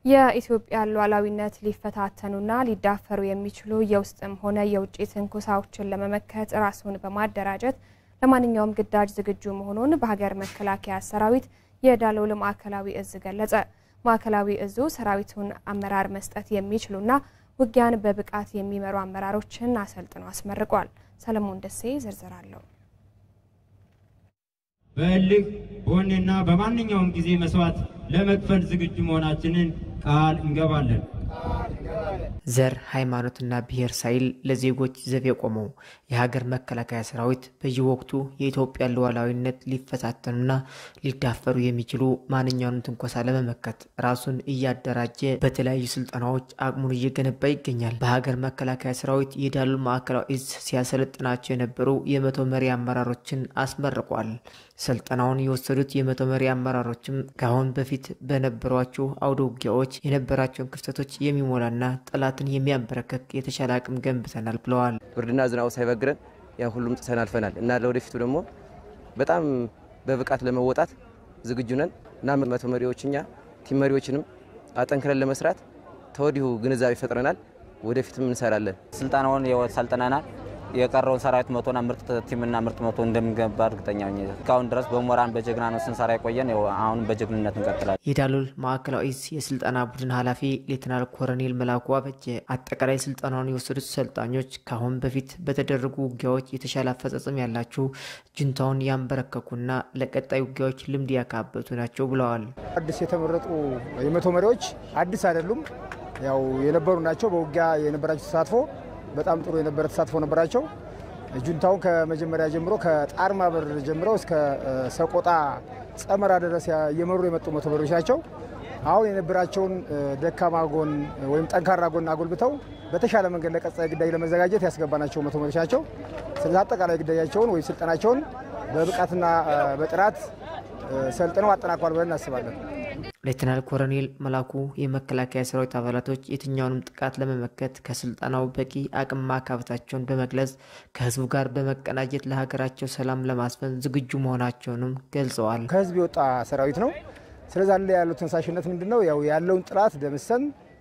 የኢትዮጵያን ሉዓላዊነት ሊፈታተኑና ሊዳፈሩ የሚችሉ የውስጥም ሆነ የውጭ ትንኮሳዎችን ለመመከት ራሱን በማደራጀት ለማንኛውም ግዳጅ ዝግጁ መሆኑን በሀገር መከላከያ ሰራዊት የዳሎል ማዕከላዊ እዝ ገለጸ። ማዕከላዊ እዙ ሰራዊቱን አመራር መስጠት የሚችሉና ውጊያን በብቃት የሚመሩ አመራሮችን አሰልጥኖ አስመርቋል። ሰለሞን ደሴ ዝርዝር አለው። በእልህ በወኔና በማንኛውም ጊዜ መስዋዕት ለመክፈል ዝግጁ መሆናችንን ቃል እንገባለን። ዘር ሃይማኖትና ብሔር ሳይል ለዜጎች ዘብ የቆመው የሀገር መከላከያ ሰራዊት በየወቅቱ የኢትዮጵያን ሉዓላዊነት ሊፈታተኑና ሊዳፈሩ የሚችሉ ማንኛውንም ትንኮሳ ለመመከት ራሱን እያደራጀ በተለያዩ ስልጠናዎች አቅሙን እየገነባ ይገኛል። በሀገር መከላከያ ሰራዊት የዳሎል ማዕከላዊ እዝ ሲያሰለጥናቸው የነበሩ የመቶ መሪ አመራሮችን አስመርቋል። ስልጠናውን የወሰዱት የመቶ መሪ አመራሮችም ከአሁን በፊት በነበሯቸው አውደ ውጊያዎች የነበራቸውን ክፍተቶች የሚሞላና ጠላትን የሚያንበረከክ የተሻለ አቅም ገንብተናል ብለዋል። ብርድና ዝናቡ ሳይበግረን ያን ሁሉም ጥሰን አልፈናል እና ለወደፊቱ ደግሞ በጣም በብቃት ለመወጣት ዝግጁ ነን እና መቶ መሪዎች እኛ ቲም መሪዎችንም አጠንክረን ለመስራት ተወዲሁ ግንዛቤ ፈጥረናል። ወደፊትም እንሰራለን። ስልጠናውን ሰልጥነናል። የቀረውን ሰራዊት መቶና ምርጥ ቲምና ምርጥ መቶ እንደምንገባ እርግጠኛ ነኝ። እስካሁን ድረስ በሞራን በጀግና ነው ስንሰራ የቆየን። አሁንም በጀግንነት እንቀጥላለን። የዳሎል ማዕከላዊ እዝ የስልጠና ቡድን ኃላፊ ሌትናል ኮሎኔል መላኩ አበጀ አጠቃላይ ስልጠናውን የወሰዱት ሰልጣኞች ከአሁን በፊት በተደረጉ ውጊያዎች የተሻለ አፈጻጸም ያላቸው ጁንታውን ያንበረከኩና ለቀጣይ ውጊያዎች ልምድ ያካበቱ ናቸው ብለዋል። አዲስ የተመረጡ የመቶ መሪዎች አዲስ አይደሉም፣ ያው የነበሩ ናቸው። በውጊያ የነበራቸው ተሳትፎ በጣም ጥሩ የነበረ ተሳትፎ ነበራቸው። ጁንታውን ከመጀመሪያ ጀምሮ ከጣርማ በር ጀምረው እስከ ሰቆጣ ጸመራ ድረስ እየመሩ የመጡ መቶ መሪዎች ናቸው። አሁን የነበራቸውን ደካማ ጎን ወይም ጠንካራ ጎን አጎልብተው በተሻለ መንገድ ለቀጣይ ግዳጅ ለመዘጋጀት ያስገባናቸው መቶ መሪዎች ናቸው። ስለዚህ አጠቃላይ ግዳጃቸውን ወይም ስልጠናቸውን በብቃትና በጥራት ሰልጥነው አጠናቋል ብለን እናስባለን። ሌትናል ኮሎኔል መላኩ የመከላከያ ሰራዊት አባላቶች የትኛውንም ጥቃት ለመመከት ከስልጠናው በቂ አቅም ማካበታቸውን በመግለጽ ከህዝቡ ጋር በመቀናጀት ለሀገራቸው ሰላም ለማስፈን ዝግጁ መሆናቸውንም ገልጸዋል። ከህዝብ የወጣ ሰራዊት ነው። ስለዚ ላይ ያለው ተነሳሽነት ምንድን ነው? ያው ያለውን ጥላት ደምሰን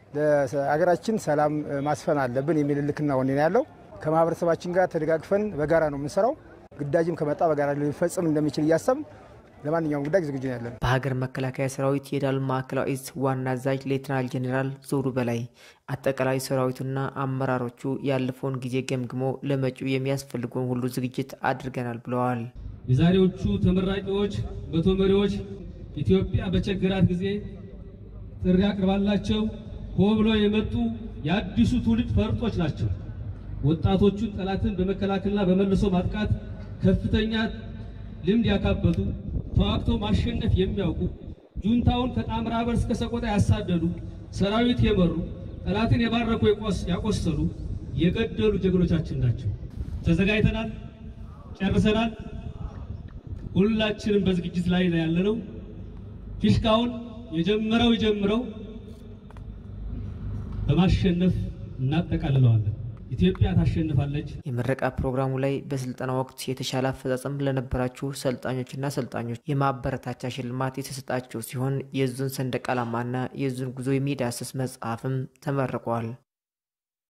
ለሀገራችን ሰላም ማስፈን አለብን የሚል ልክና ወኔ ነው ያለው። ከማህበረሰባችን ጋር ተደጋግፈን በጋራ ነው የምንሰራው። ግዳጅም ከመጣ በጋራ ሊፈጽም እንደሚችል እያሰብን ለማንኛውም ጉዳይ ዝግጁ ነው ያለን። በሀገር መከላከያ ሰራዊት የዳሎል ማዕከላዊ እዝ ዋና አዛዥ ሌትናል ጄኔራል ዞሩ በላይ አጠቃላይ ሰራዊቱና አመራሮቹ ያለፈውን ጊዜ ገምግሞ ለመጪው የሚያስፈልገውን ሁሉ ዝግጅት አድርገናል ብለዋል። የዛሬዎቹ ተመራቂዎች መቶ መሪዎች ኢትዮጵያ በቸገራት ጊዜ ጥሪ አቅርባላቸው ሆ ብለው የመጡ የአዲሱ ትውልድ ፈርጦች ናቸው። ወጣቶቹን ጠላትን በመከላከልና በመልሶ ማጥቃት ከፍተኛ ልምድ ያካበቱ ተዋግተው ማሸነፍ የሚያውቁ ጁንታውን ከጣምራ በር እስከ ሰቆጣ ያሳደዱ ሰራዊት የመሩ ጠላትን የባረኩ ያቆሰሉ የገደሉ ጀግኖቻችን ናቸው። ተዘጋጅተናል፣ ጨርሰናል። ሁላችንም በዝግጅት ላይ ነው ያለነው። ፊሽካውን የጀመረው ይጀምረው በማሸነፍ እናጠቃልለዋለን። ኢትዮጵያ ታሸንፋለች። የምረቃ ፕሮግራሙ ላይ በስልጠና ወቅት የተሻለ አፈጻጸም ለነበራችሁ ሰልጣኞችና ሰልጣኞች የማበረታቻ ሽልማት የተሰጣቸው ሲሆን የዙን ሰንደቅ ዓላማና የዙን ጉዞ የሚዳስስ መጽሐፍም ተመርቋል።